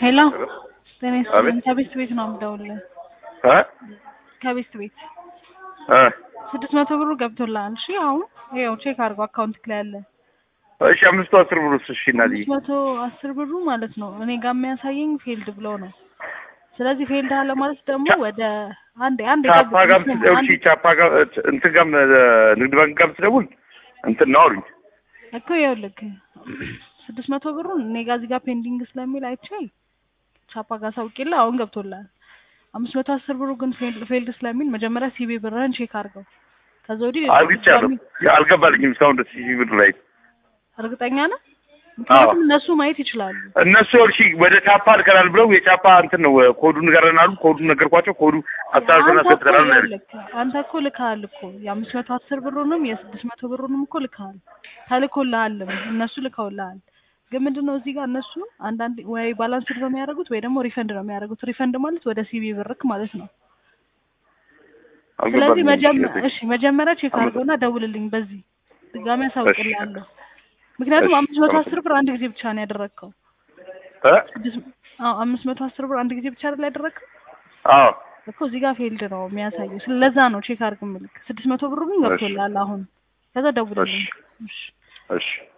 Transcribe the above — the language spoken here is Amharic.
ሄሎ ጤና ይስጥልኝ። አቤት። ከቤስት ቤት ነው የምደውልልህ። እ ከቤስት ቤት እ ስድስት መቶ ብሩ ገብቶልሃል። እሺ አሁን ይኸው ቼክ አድርጎ አካውንት ላይ ያለ እሺ አምስቱ አስር ብሩስ እሺ እናትዬ አምስት መቶ አስር ብሩ ማለት ነው እኔ ጋር የሚያሳየኝ ፌልድ ብሎ ነው። ስለዚህ ፌልድ አለ ማለት ደግሞ ወደ አንዴ አንዴ ቻፓ ጋም ጠብቅ፣ ስደውል እሺ ቻፓ ጋም እንትን ጋም ንግድ ባንክ ጋም ስደውል እንትን ነው አሉኝ እኮ ይኸውልህ ስድስት መቶ ብሩን እኔ ጋር እዚህ ጋር ፔንዲንግ ስለሚል አይቼ ቻፓ ጋር ሳውቄልህ አሁን ገብቶልሃል። አምስት መቶ አስር ብሩ ግን ፌልድ ፌልድ ስለሚል መጀመሪያ ሲቢ ብርህን ቼክ አድርገው። ከዛ ወዲህ አልግቻለሁ አልገባልኝም እስካሁን ደስ ይህ ብር ላይ እርግጠኛ ነህ? ምክንያቱም እነሱ ማየት ይችላሉ። እነሱ እሺ ወደ ቻፓ ልከናል ብለው የቻፓ እንትን ነው ኮዱን ንገረን አሉ ኮዱን ነገርኳቸው ኮዱ አስተላልፈን አንተ እኮ አስገብተናል ነው ያሉኝ ይኸውልህ፣ አንተ እኮ ልከሃል እኮ የአምስት መቶ አስር ብሩንም የስድስት መቶ ብሩንም እኮ ልከሃል፣ ተልኮልሃልም እነሱ ልከውልሃል። ግን ምንድን ነው እዚህ ጋር እነሱ አንዳንድ ወይ ባላንስድ ነው የሚያደርጉት ወይ ደግሞ ሪፈንድ ነው የሚያደርጉት። ሪፈንድ ማለት ወደ ሲቢ ብርክ ማለት ነው። ስለዚህ አልገባልኝም መጀመ- እሺ እሺ መጀመሪያ ቼክ አድርገውና ደውልልኝ በዚህ ድጋሚ አሳውቅልሃለሁ። ምክንያቱም እሺ፣ አምስት መቶ እሺ። አስር ብር አንድ ጊዜ ብቻ ነው ያደረግከው። እ ስድስት አዎ አምስት መቶ አስር ብር አንድ ጊዜ ብቻ አይደል ያደረግከው አዎ እኮ እዚህ ጋር ፌልድ ነው የሚያሳየው። ስለዛ ነው ቼክ አድርግ ምልክ ስድስት መቶ ብሩ ግን ገብቶልሃል አሁን። ከዛ ደውልልኝ። እሺ እሺ